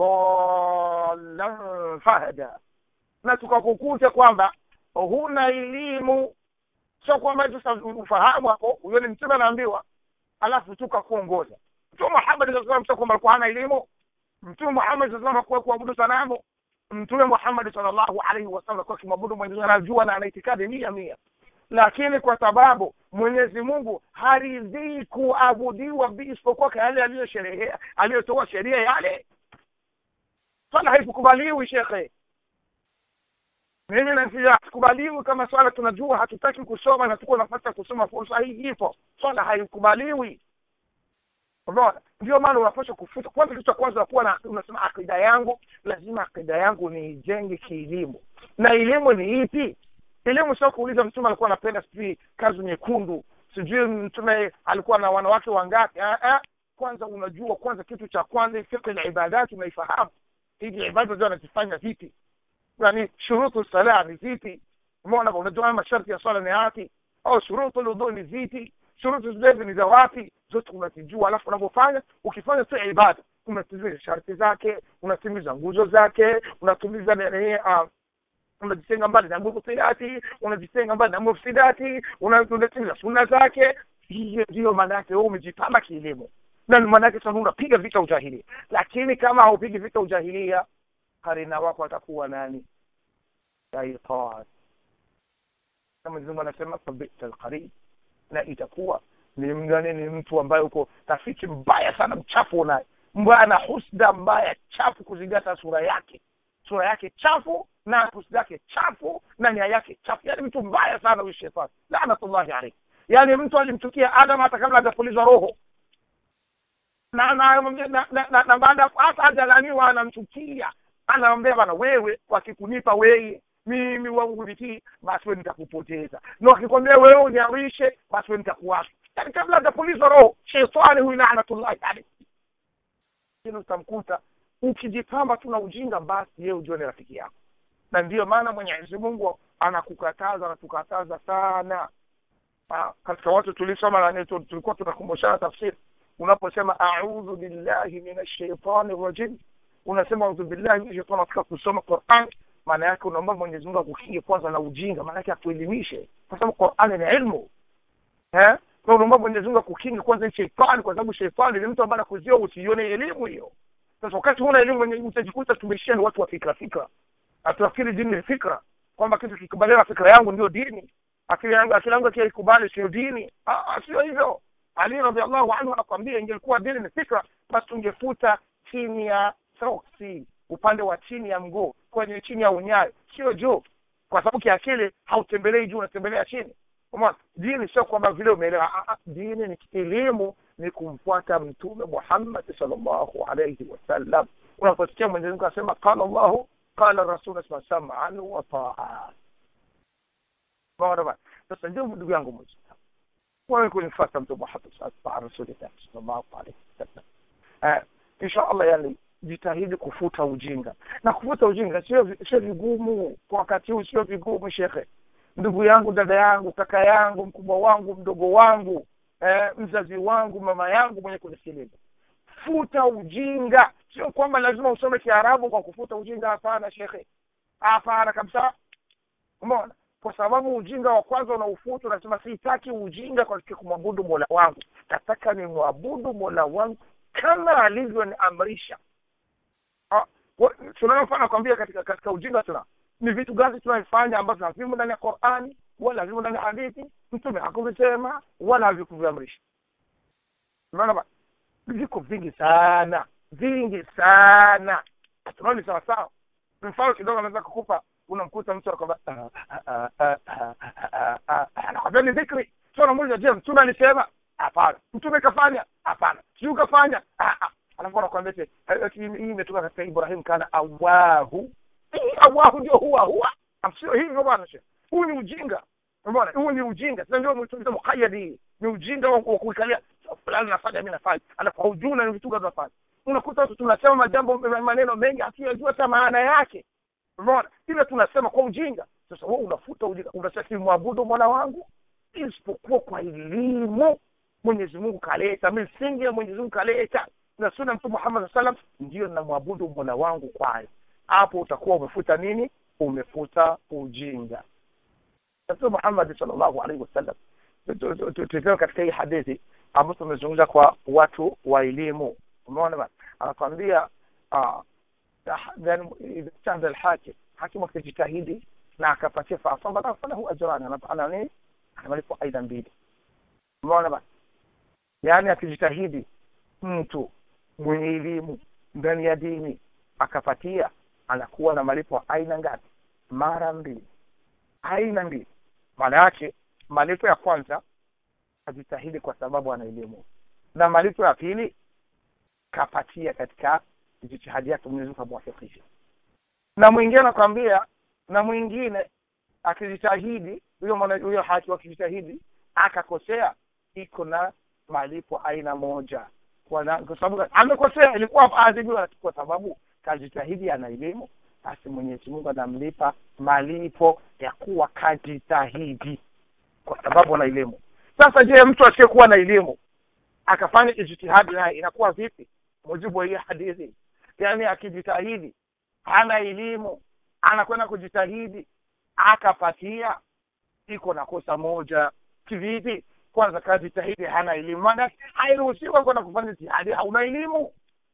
dhallan fahada, na tukakukuta kwamba huna elimu, sio kwamba eti sasa ufahamu hapo, huyo ni mtume anaambiwa, alafu tukakuongoza. Mtume Muhammad sallallahu alaihi wasallam sio kwamba alikuwa hana elimu. Mtume Muhammad sallallahu alaihi wasallam hakuwa kuabudu sanamu. Mtume Muhammad sallallahu alaihi wasallam alikuwa akimwabudu Mwenyezi Mungu, anajua na ana itikadi mia mia lakini kwa sababu Mwenyezi Mungu haridhii kuabudiwa bi- isipokuwa kwa yale aliyosherehea aliyotoa sheria yale, swala haikukubaliwi shekhe. Mimi na hatukubaliwi kama swala tunajua, hatutaki kusoma na tuko nafasi ya kusoma, fursa hii ipo, swala haikubaliwi. Unaona, ndio maana unapaswa kufuta kwanza. Kitu cha kwanza kuwa na unasema akida yangu, lazima akida yangu niijenge kielimu. Na elimu ni ipi? elimu sio kuuliza mtume alikuwa anapenda sijui kazi nyekundu sijui mtume alikuwa na wanawake wangapi ah, ah. kwanza unajua kwanza kitu cha kwanza fikhi la ibadati unaifahamu hizi ibada ndio anazifanya vipi yani shurutu sala ni zipi umeona unajua masharti ya swala ni yapi au shurutu lwudhu ni zipi shurutu zilezi ni za wapi zote unazijua alafu unavyofanya ukifanya tu ibada unatimiza sharti zake unatimiza nguzo zake unatimiza nini uh, unajitenga mbali na mufsidati unajitenga mbali na mufsidati unatimiza sunna zake hiyo ndiyo maana yake wewe umejipamba kielimu na maana yake sasa unapiga vita ujahilia lakini kama haupigi vita ujahilia karina wako atakuwa nani shaitan kama Mungu anasema fabita alqarin na itakuwa ni mgani ni mtu ambaye uko rafiki mbaya sana mchafu unaye mbaya na husda mbaya chafu kuzingata sura yake sura yake chafu na husda yake chafu na nia yake chafu yani mtu mbaya sana huyu shetani laanatullahi alayhi yani mtu alimchukia adam hata kabla hajapulizwa roho na na na, na, na, na baada hata hajalaniwa anamchukia anaambia bana wewe wakikunipa wewe mimi wakulitii basi we nitakupoteza na wakikwambia wewe uniawishe basi we nitakuwasha yani kabla hajapulizwa roho shetani huyu laanatullahi alayhi lakini utamkuta ukijipamba tu na ujinga basi yeye ujue ni rafiki yako na ndiyo maana mwenyezi mungu anakukataza anatukataza sana Ah, katika watu tulisoma nani tu- tulikuwa tunakumbushana tafsiri unaposema audhu billahi min ashaitani rajim unasema audhu billahi min shaitani katika kusoma quran maana yake unaomba mwenyezi mungu akukinge kwanza na ujinga maana yake akuelimishe kwa sababu qurani ni ilmu eh kwa unaomba mwenyezi mungu akukinge kwanza ni sheitani kwa sababu sheitani ni mtu ambaye anakuzia usione elimu hiyo sasa wakati huna elimu wenye- utajikuta tumeishia ni watu wa fikra fikra hatunafikiri dini ni fikra kwamba kitu kikubaliana na fikra yangu ndio dini akili yangu akili yangu akikubali sio dini Ah, ah, sio hivyo ali radiallahu anhu anakwambia ingelikuwa dini ni fikra basi tungefuta chini ya soksi upande wa chini ya mguu kwenye chini ya unyayo sio juu kwa sababu kiakili hautembelei juu unatembelea chini Umeona? dini sio kwamba vile umeelewa Ah, ah, dini ni elimu ni kumfuata mtume muhammad sallallahu alayhi wasallam unaposikia mwenyezi mungu asema qala llahu qala rasul saman wa taa umeona bana sasa ndio ndugu yangu mwislamu wewe kunifata mtume muhammad sallallahu alayhi rasulillah sallallahu alayhi wasallam eh insha allah yani jitahidi kufuta ujinga na kufuta ujinga sio sio vigumu kwa wakati huu sio vigumu shekhe ndugu yangu dada yangu kaka yangu mkubwa wangu mdogo wangu eh, mzazi wangu mama yangu mwenye kunisikiliza futa ujinga sio kwamba lazima usome kiarabu kwa kufuta ujinga hapana shekhe hapana kabisa umeona kwa sababu ujinga wa kwanza unaufuta unasema sitaki ujinga katika kumwabudu mola wangu nataka nimwabudu mola wangu kama alivyoniamrisha Ah, wa- tunayofanya kwambia katika katika ujinga tuna ni vitu gani tunavifanya ambavyo havimo ndani ya qurani wala havimo ndani ya hadithi mtume hakuvisema wala havikuviamrisha umeona ba viko vingi sana vingi sana tunaoni sawa sawa mfano kidogo anaweza kukupa unamkuta mtu anakwambia "Ah, ah, ah, ah, ah, ah, ah." anakwambia ni dhikri sio namuuliza je mtume alisema hapana mtume kafanya hapana sijui kafanya Ah, ah. alafu anakwambia eti, eh, eti hii imetoka katika ibrahim kana awahu Hii awahu ndio huwa huwa sio hivyo bwana shehe huu ni ujinga umeona huu ni ujinga sasa ndio mtu mukayadi ni ujinga wa wa kuikalia fulani nafanya mimi nafanya alafu haujui na ni vitu gani nafanya unakuta watu tunasema majambo maneno mengi hatuyajua hata maana yake umeona ile tunasema kwa ujinga sasa wewe unafuta ujinga unasema simwabudu mola wangu isipokuwa kwa elimu mwenyezi mungu kaleta misingi ya mwenyezi mungu kaleta na sunna mtume muhammad saa salam ndiyo namwabudu mola wangu kwayo hapo utakuwa umefuta nini umefuta ujinga mtume muhammad sallallahu alaihi wasallam tukiwa katika hii hadithi ambayo tumezungumza kwa watu wa elimu umeona bana anakwambia ah, then idha ijtahada alhakim hakimu akijitahidi na akapatia faasaba falahu ajrani Ana- ana nini anamalipo aidha mbili umeona bana yaani akijitahidi mtu mwenye elimu ndani ya dini akapatia anakuwa na malipo aina ngapi mara mbili aina mbili maana yake malipo ya kwanza ajitahidi kwa sababu ana elimu na malipo ya pili kapatia katika jitihadi yake mwenyezi mungu amwafikishe na mwingine anakwambia na mwingine akijitahidi huyo mwana huyo hakimu akijitahidi akakosea iko na malipo aina moja kwa na- kwa sababu amekosea ilikuwa aadhibiwa kwa sababu kajitahidi ana elimu basi mwenyezi mungu anamlipa malipo ya kuwa kajitahidi kwa sababu ana elimu sasa je mtu asiyekuwa na elimu akafanya ijtihadi naye inakuwa vipi mujibu wa hii hadithi yaani akijitahidi hana elimu anakwenda kujitahidi akapatia iko na kosa moja kivipi kwanza kajitahidi hana elimu maana hairuhusiwa kwenda kufanya jihadi hauna elimu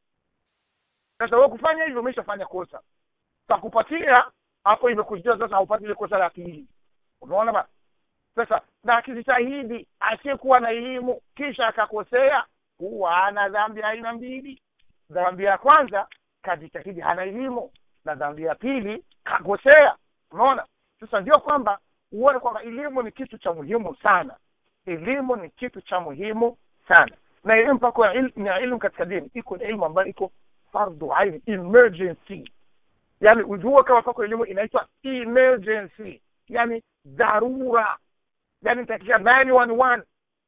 sasa wewe kufanya hivyo umeshafanya kosa takupatia hapo imekujia sasa haupati ile kosa la pili unaona ba sasa na akijitahidi asiyekuwa na elimu kisha akakosea huwa ana dhambi aina mbili dhambi ya kwanza kajitahidi hana elimu na dhambi ya pili kakosea unaona sasa ndio kwamba uone kwamba elimu ni kitu cha muhimu sana elimu ni kitu cha muhimu sana na elimu pako na elimu katika dini iko ni elimu ambayo iko fardu aini emergency yani ujue kama pako elimu inaitwa emergency yani dharura yani nitakia 911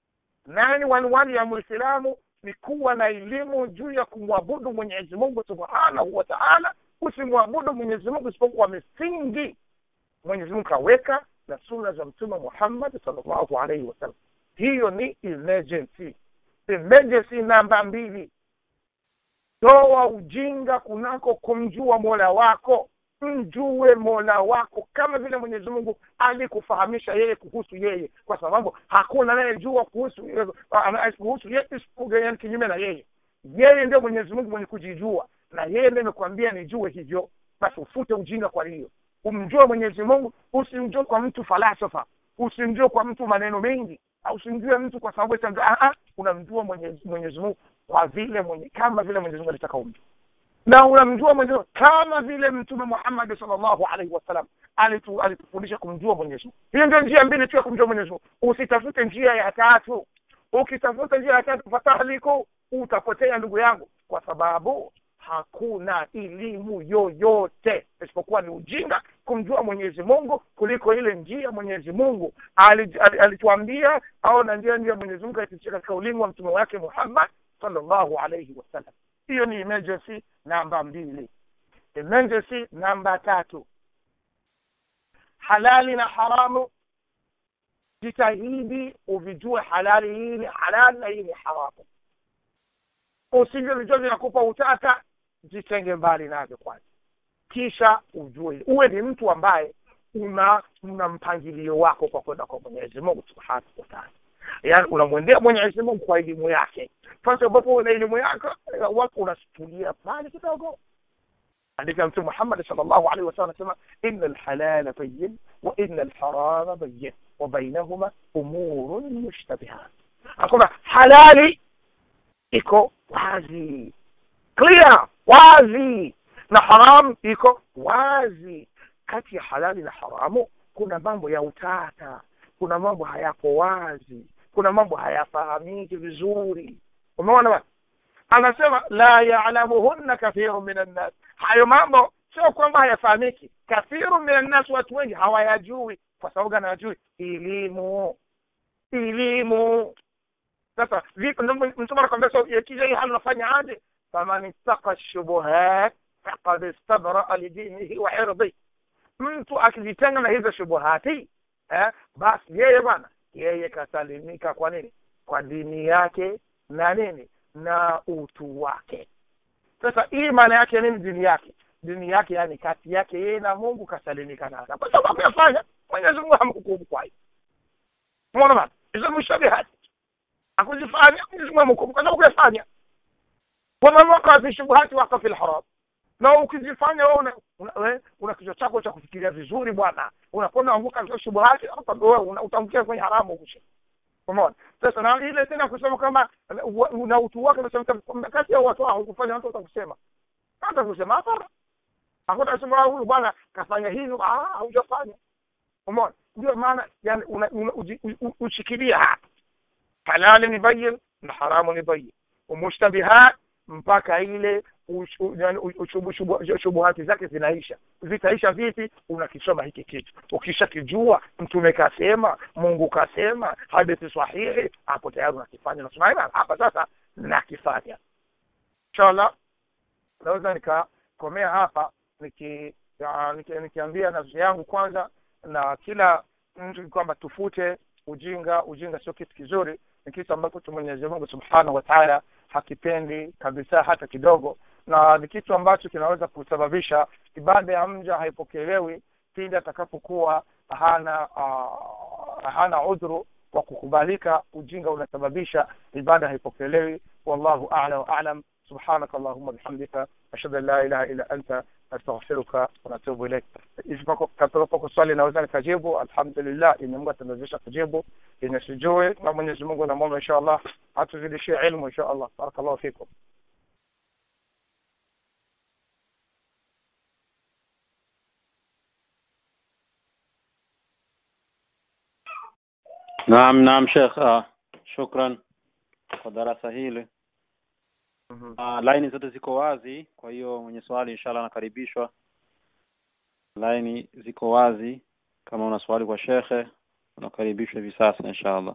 911 ya muislamu ni kuwa na elimu juu ya kumwabudu mwenyezi mungu subhanahu wa taala usimwabudu mwenyezi mungu isipokuwa misingi mwenyezi mungu kaweka na suna za mtume muhammad salllahu alaihi wasallam hiyo ni emergency emergency namba mbili toa ujinga kunako kumjua mola wako mjue mola wako kama vile mwenyezi mungu alikufahamisha yeye kuhusu yeye kwa sababu hakuna anayejua kuhusu kuhusu yeye isipokuwa kinyume na yeye yeye ndio mwenyezi mungu mwenye kujijua na yeye ndio amekwambia nijue hivyo basi ufute ujinga kwa hiyo umjue mwenyezi mungu usimjue kwa mtu falsafa usimjue kwa mtu maneno mengi usimjue mtu kwa sababu unamjua mwenyezi, mwenyezi mungu kwa vile mwenye kama vile mwenyezi mungu alitaka umjue na unamjua mwenyezi mungu kama vile mtume muhammadi salllahu alaihi wasallam alitu, alitufundisha kumjua mwenyezi mungu hiyo ndio njia mbili tu ya kumjua mwenyezi mungu usitafute njia ya tatu ukitafuta njia ya tatu fatahliku utapotea ndugu yangu kwa sababu hakuna elimu yoyote isipokuwa ni ujinga kumjua mwenyezi mungu kuliko ile njia mwenyezi mungu alituambia ali, ali au na njia njia mwenyezi mungu alipitia katika ulingo wa mtume wake muhammad sallallahu alaihi wasallam hiyo ni emergency namba mbili emergency namba tatu halali na haramu jitahidi uvijue halali hii ni halali na hii ni haramu usivyo vijua vinakupa utata jitenge mbali navyo kwanza kisha ujue uwe ni mtu ambaye una una mpangilio wako kwa kwenda kwa mwenyezi mungu subhanahu wataala yaani unamwendea mwenyezi mungu kwa elimu yake fasi ambapo una elimu yako watu unatulia mbali kidogo andika mtume muhammadi sal llahu alaihi wasallam anasema ina lhalala bayin wa ina lharama bayin wa bainahuma umurun mushtabihat akuna halali iko wazi clear wazi na haramu iko wazi kati ya halali na haramu kuna mambo ya utata kuna mambo hayako wazi kuna mambo hayafahamiki vizuri umeona bana anasema la yalamuhunna kathiru min annas hayo mambo sio kwamba hayafahamiki kathiru min annas watu wengi hawayajui kwa sababu gani hawajui elimu elimu sasa vipi mtume anakwambia so yakija hii hali unafanya aje faman ittaqa shubuhat faqad istabraa lidinihi wa irdi mtu akijitenga na hizo shubuhati eh, basi yeye bwana yeye kasalimika kwa nini kwa dini yake na nini na utu wake sasa hii maana yake nini dini yake dini yake yani kati yake yeye na mungu kasalimika nayo kwa sababu yafanya mwenyezi mungu hamhukumu kwa hiyo umeona bana hizo mushabihati akuzifanya mwenyezi mungu hamhukumu kwa sababu kuyafanya waman wakaa fi shubuhati waka fi lharam na ukizifanya wewe una, una, una, una kichwa chako cha kufikiria vizuri bwana unakuwa unaanguka katika shubuhati wewe utaangukia kwenye haramu hukusha umeona sasa na ile tena kusema kama na utu wake unasema kati ya watu hao kufanya watu watakusema hata kusema hapana hakuna kusema huyu bwana kafanya hivyo ah haujafanya umeona ndio maana yani ushikilia hapa halali ni bayin na haramu ni bayin umushtabihat mpaka ile ushu- yaani u- ushubu- shubu- shubuhati zake zinaisha zitaisha vipi unakisoma hiki kitu ukishakijua mtume kasema mungu kasema hadithi sahihi hapo tayari unakifanya unasema "Aina, hapa sasa nakifanya inshallah naweza nikakomea hapa niki ya, niki- nikiambia nafsi yangu kwanza na kila mtu kwamba tufute ujinga ujinga sio kitu kizuri ni kitu ambacho mwenyezi mungu subhanahu wa taala hakipendi kabisa hata kidogo na ni kitu ambacho kinaweza kusababisha ibada ya mja haipokelewi pindi atakapokuwa hana uh, hana udhuru wa kukubalika ujinga unasababisha ibada haipokelewi wallahu a'la wa a'lam سبحانك اللهم وبحمدك أشهد أن لا إله إلا أنت أستغفرك ونتوب إليك katika swali naweza nikajibu alhamdulillah yenye mungu ataniwezesha kujibu yenye sijui na mwenyezi mungu namwomba insha allah atuzidishie ilmu insha allah barakallahu fikum Naam, naam Sheikh, uh, shukran kwa darasa hili. Mhm. Uh, laini zote ziko wazi, kwa hiyo mwenye swali inshallah anakaribishwa. Laini ziko wazi, kama una swali kwa shekhe unakaribishwa hivi sasa inshallah.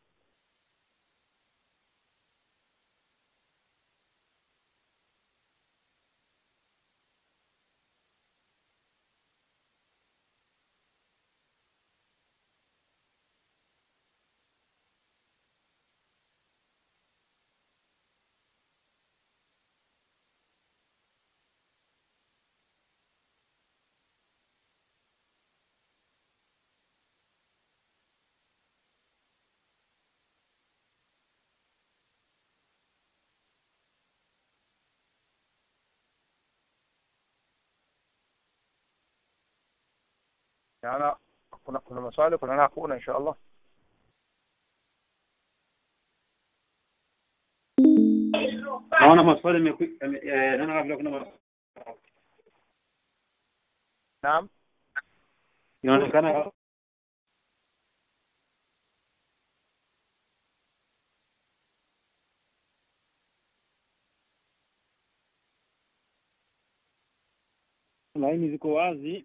yana kuna kuna maswali kuna na hakuna insha allah Naona maswali yameku- yame- eh, naona kabla kuna maswali. naam Inaonekana laini ziko wazi.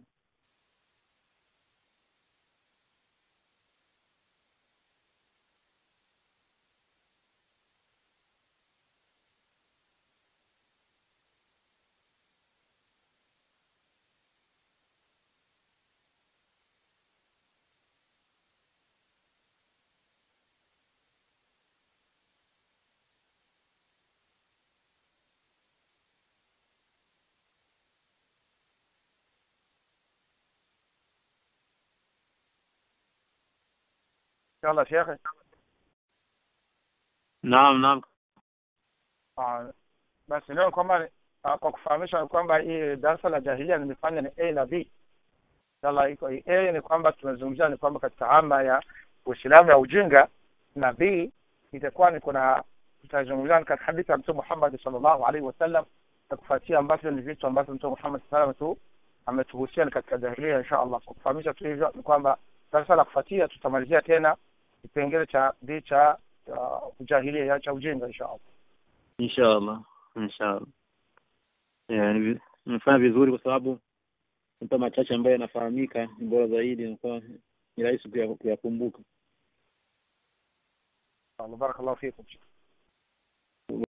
inshallah shekhe Naam, naam. Ah, basi leo kwamba ah, kwa kufahamisha kwamba hii darasa la jahilia nimefanya ni a na b inshallah iko a ni kwamba tumezungumzia ni kwamba katika ama ya uislamu ya ujinga na b itakuwa ni kuna tutazungumzia ni katika hadithi ya mtume Muhammad sallallahu alaihi wasallam na kufuatia ambavyo ni vitu ambavyo mtume Muhammad sallallahu alaihi wasallam ametuhusia ni katika jahilia insha Allah kwa kufahamisha tu hivyo ni kwamba darasa la kufuatia tutamalizia tena kipengele cha b cha cha ujahilia cha ujinga insha Allah Inshallah. Inshallah. Yeah, ni vi- nimefanya vizuri kwa sababu mpa machache ambayo yanafahamika ni bora zaidi na ni rahisi kuya- kuyakumbuka. الله بارك الله فيكم